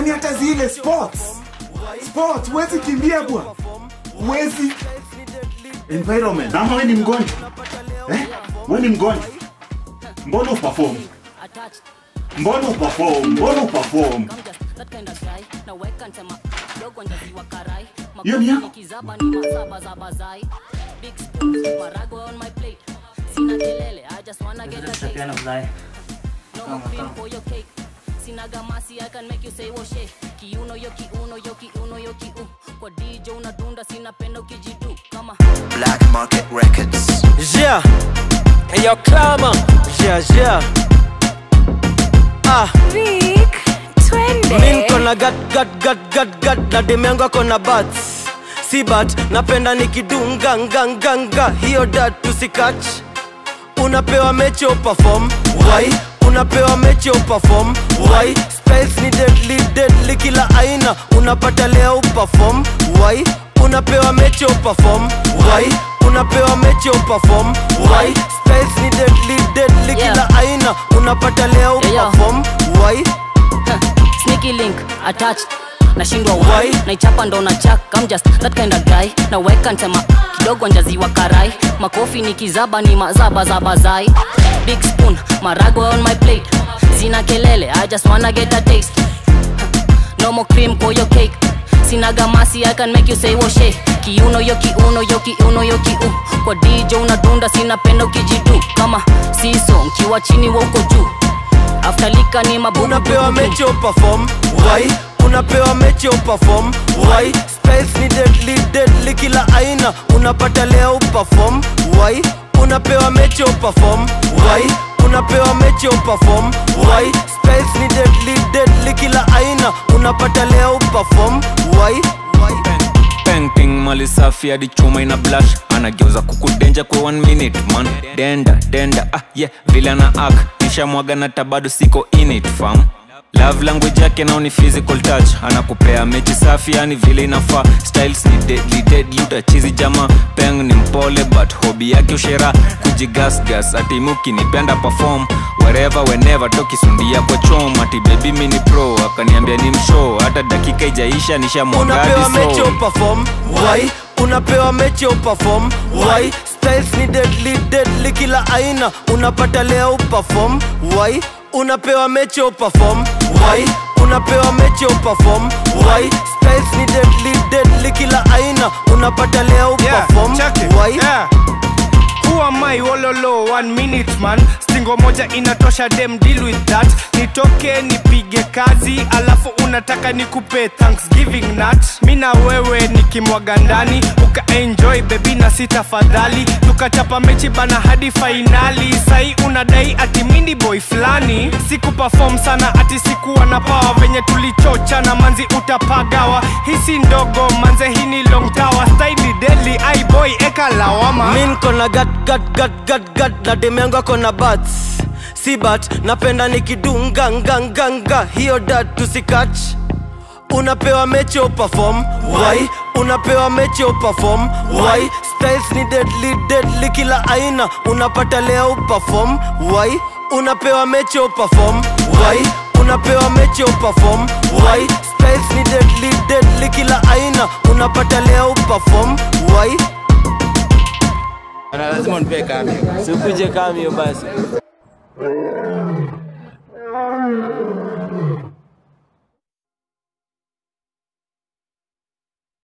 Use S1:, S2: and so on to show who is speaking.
S1: yani hata zile sports sports huwezi kimbia bwana huwezi environment ama we ni mgonjwa eh? we ni mgonjwa mbona uperform mbona uperform mbona uperform hiyo ni yako
S2: Tutapeana fly.
S3: sinagamasi I can make you say woshe kiuno yo kiuno yo kiuno yo kiu kwa DJ unadunda sinapenda ukijidu kama
S4: Black Market Records.
S5: Yeah. Hey, yo, Clama. Yeah, yeah. Ah,
S6: Vic, twende.
S5: mi nko na gat gat gat gat gat na demu yangu ako na bats. Si bat, napenda nikidunga nga nga nga. Hiyo dat tusikach. Unapewa mechi uperform. Why? Unapewa mechi uperform. Why? Styles ni deadly deadly kila aina. Unapata leo uperform. Why? Unapewa mechi uperform. Why? Unapewa mechi uperform. Why? Styles ni deadly deadly
S3: Yeah.
S5: kila aina. Unapata leo
S3: Yeah, yeah.
S5: uperform. Why?
S3: sneaky link attached nashindwa
S5: Why?
S3: why naichapa ndo na chak I'm just that kind of guy naweka ntema kidogo njaziwa karai makofi ni kizaba ni mazaba za bazai big spoon marago on my plate sina kelele I just wanna get a taste no more cream for your cake sinaga masi I can make you say woshe kiuno yo kiuno yo kiuno yo kiu kwa DJ unadunda sinapenda ukijidu kama siso nkiwa chini wa uko juu after lika ni mabubu
S5: unapewa mechi uperform why unapewa mechi uperform why styles ni deadly deadly kila aina unapata leo uperform why unapewa mechi uperform why unapewa mechi uperform why styles ni deadly deadly kila aina unapata leo uperform why why
S7: painting mali safi hadi chuma ina blush anageuza kukudenja kwa one minute man denda denda ah yeah vile ana ak nishamwaga na tabado siko in it fam love language yake nao ni physical touch anakupea mechi safi yani vile inafaa styles ni deadly deadly utachizi jama peng ni mpole but hobi yake ushera kujigasgas atimuki nipenda perform wherever whenever tokisundia kwa chom ati baby mini pro akaniambia ni mshow hata dakika ijaisha nishamwaga
S5: unapewa
S7: hadi
S5: mechi
S7: soul.
S5: uperform why unapewa mechi uperform why styles ni deadly deadly kila aina unapata leo uperform why unapewa mechi uperform why unapewa mechi uperform why styles ni deadly deadly kila aina unapata leo
S8: Yeah,
S5: uperform
S8: check it.
S5: why
S8: Yeah. Who am I wololo one minute man stingo moja inatosha dem deal with that nitoke nipige kazi alafu unataka nikupe thanksgiving nut mi na wewe nikimwaga ndani ukaenjoy bebi na si tafadhali tukachapa mechi bana hadi fainali sai unadai ati mindi boy fulani siku perform sana ati sikuwa na pawa venye tulichocha na manzi utapagawa hisi ndogo manze hii ni long tower staili deli ai boy eka lawama
S5: mi nko na gat gat gat gat gat na demu yangu ako na bats si bat napenda nikidunga nga nga nga hiyo dat tusikach unapewa mechi uperform why unapewa mechi uperform why styles ni deadly deadly kila aina unapata leo uperform why unapewa mechi uperform why unapewa mechi uperform why styles ni deadly deadly kila aina unapata leo uperform why
S2: lazima unipe kamera.
S5: sikuje kamio basi